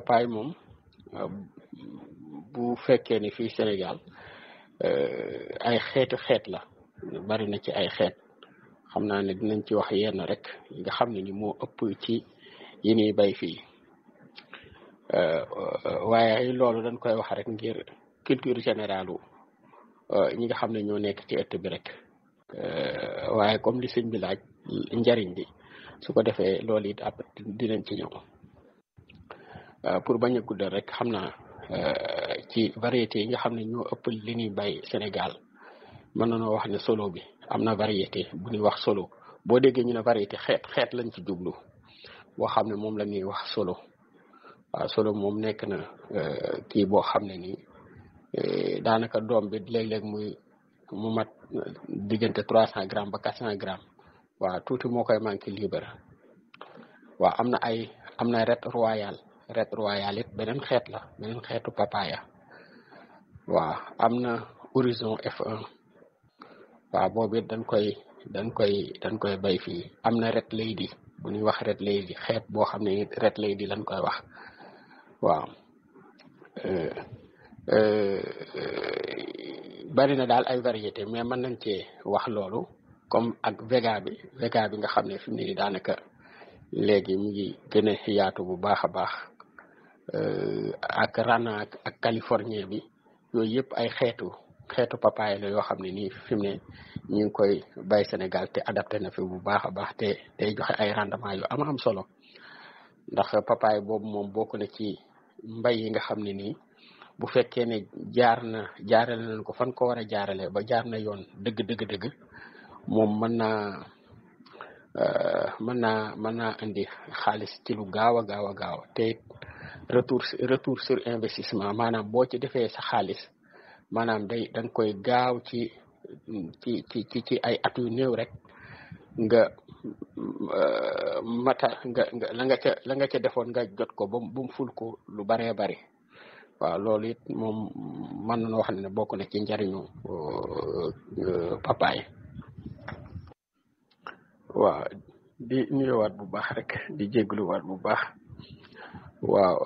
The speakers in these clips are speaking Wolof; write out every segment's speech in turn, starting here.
papaay moom bu fekkee ni fii Sénégal ay xeetu xeet la bari na ci ay xeet xam naa ne dinañ ci wax yenn rek nga xam ne ni moo ëpp ci yi ñuy bay fii waaye loolu dañ koy wax rek ngir culture générale ñi nga xam ne ñoo nekk ci ëtt bi rek waaye comme li sëñ bi laaj njariñ bi su ko defee loolu it après dinañ ci ñëw pour bañ a guddal rek xam naa ci variété yi nga xam ne ñoo ëpp li ñuy bay Sénégal mën nañoo wax ne solo bi am na variété bu ñuy wax solo boo déggee ñu ne variété xeet xeet lañ ci jublu boo xam ne moom la ñuy wax solo waaw solo moom nekk na kii boo xam ne nii daanaka doom bi léeg-léeg muy mu mat diggante trois cent grammes ba quatre cent grammes waaw tuuti moo koy manqué libre waaw am na ay am na ret royal ret royal it beneen xeet la beneen xeetu papaya waaw am na horizon F1 waaw boobu it dañ koy dañ koy dañ koy bay fii am na ret lady bu ñuy wax ret lady xeet boo xam ne ret lady lañ koy wax waaw bari na daal ay variété mais mën nañ cee wax loolu comme ak vega bi vega bi nga xam ne fi mu ne nii daanaka léegi mu ngi gën a yaatu bu baax a baax ak rana ak californien bi yooyu yëpp ay xeetu xeetu papaye la yoo xam ne nii fi mu ne ñu ngi koy bay Sénégal te adapté na fi bu baax a baax te day joxe ay rendement yu am am solo ndax papaye boobu moom bokk na ci mbay yi nga xam ne nii bu fekkee ne jaar na jaarale nañ ko fan ko war a jaarale ba jaar na yoon dëgg dëgg dëgg moom mën naa mën naa mën naa indi xaalis ci lu gaaw a gaaw a gaaw te retour retour sur investissement maanaam boo ci defee sa xaalis maanaam day da nga koy gaaw ci ci ci ci ay at yu néew rek nga mata nga nga la nga ca la nga ca defoon nga jot ko ba mu ful ko lu baree bari waaw loolu it moom mën nañoo wax ne bokk na ci njariñu papaay waaw di nuyuwaat bu baax rek di jégluwaat bu baax waaw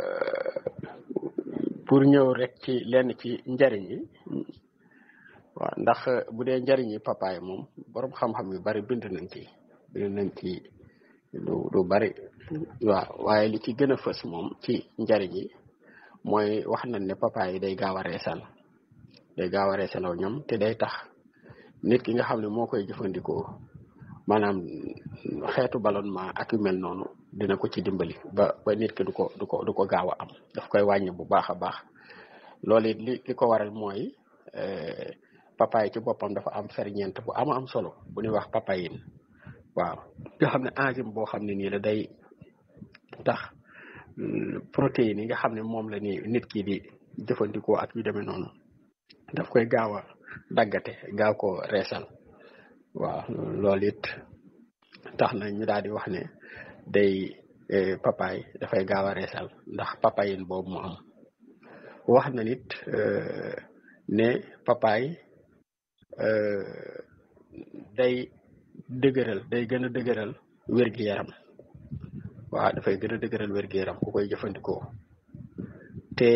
pour ñëw rek ci lenn ci njariñ yi waaw ndax bu dee njariñ yi papaay moom borom xam-xam yu bari bind nañ ci bind nañ ci lu lu bari waaw waaye li ci gën a fës moom ci njariñ yi mooy wax nañ ne papaay yi day gaaw a reesal day gaaw a reesalaw ñoom te day tax nit ki nga xam ne moo koy jëfandikoo maanaam xeetu ballonnement ak yu mel noonu dina ko ci dimbali ba ba nit ki du ko du ko du ko gaaw a am daf koy wàññi bu baax a baax loolu it li li ko waral mooy papaay ci boppam dafa am ferñeent bu ama am solo bu ñuy wax papayin waaw nga xam ne enzyme boo xam ne nii la day tax protéines yi nga xam ne moom la ni nit ki di jëfandikoo ak yu demee noonu daf koy gaaw a daggate gaaw ko reesal waaw loolu it tax na ñu daal di wax ne day papaay dafay gaaw a reesal ndax papayin boobu mu am wax na nit ne papaay day dëgëral day gën a dëgëral wér-gi-yaram waaw dafay gën a dëgëral wér-gu-yaram ku koy jëfandikoo te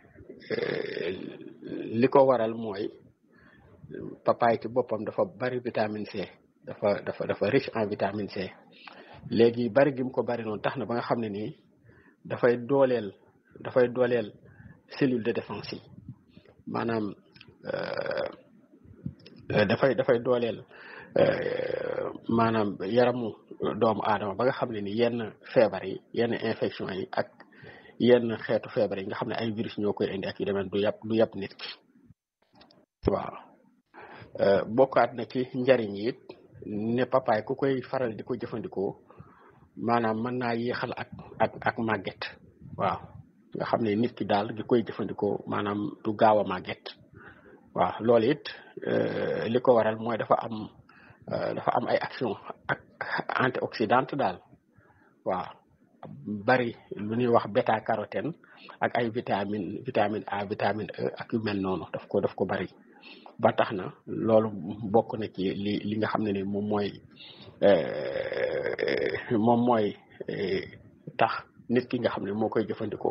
li ko waral mooy papaay ci boppam dafa bari vitamine C dafa dafa dafa riche en vitamine C léegi bari gi mu ko bari noonu tax na ba nga xam ne nii dafay dooleel dafay dooleel cellule de défense yi maanaam dafay dafay dooleel maanaam yaramu doomu aadama ba nga xam ne ni yenn feebar yi yenn infection yi ak yenn xeetu feebar yi nga xam ne ay virus ñoo koy indi ak yu demee du yàpp du yàpp nit ki waaw bokkaat na ci njariñ yi it ne papaay ku koy faral di ko jëfandikoo maanaam mën naa yéexal ak ak ak màgget waaw nga xam ne nit ki daal di koy jëfandikoo maanaam du gaaw a màgget waaw loolu it li ko waral mooy dafa am dafa am ay action ak antioxydante daal waaw bari lu ñuy wax bêta carotène ak ay vitamine vitamine A vitamine E ak yu mel noonu daf ko daf ko bari ba tax na loolu bokk na ci li li nga xam ne ni moom mooy moom mooy tax nit ki nga xam ne moo koy jëfandikoo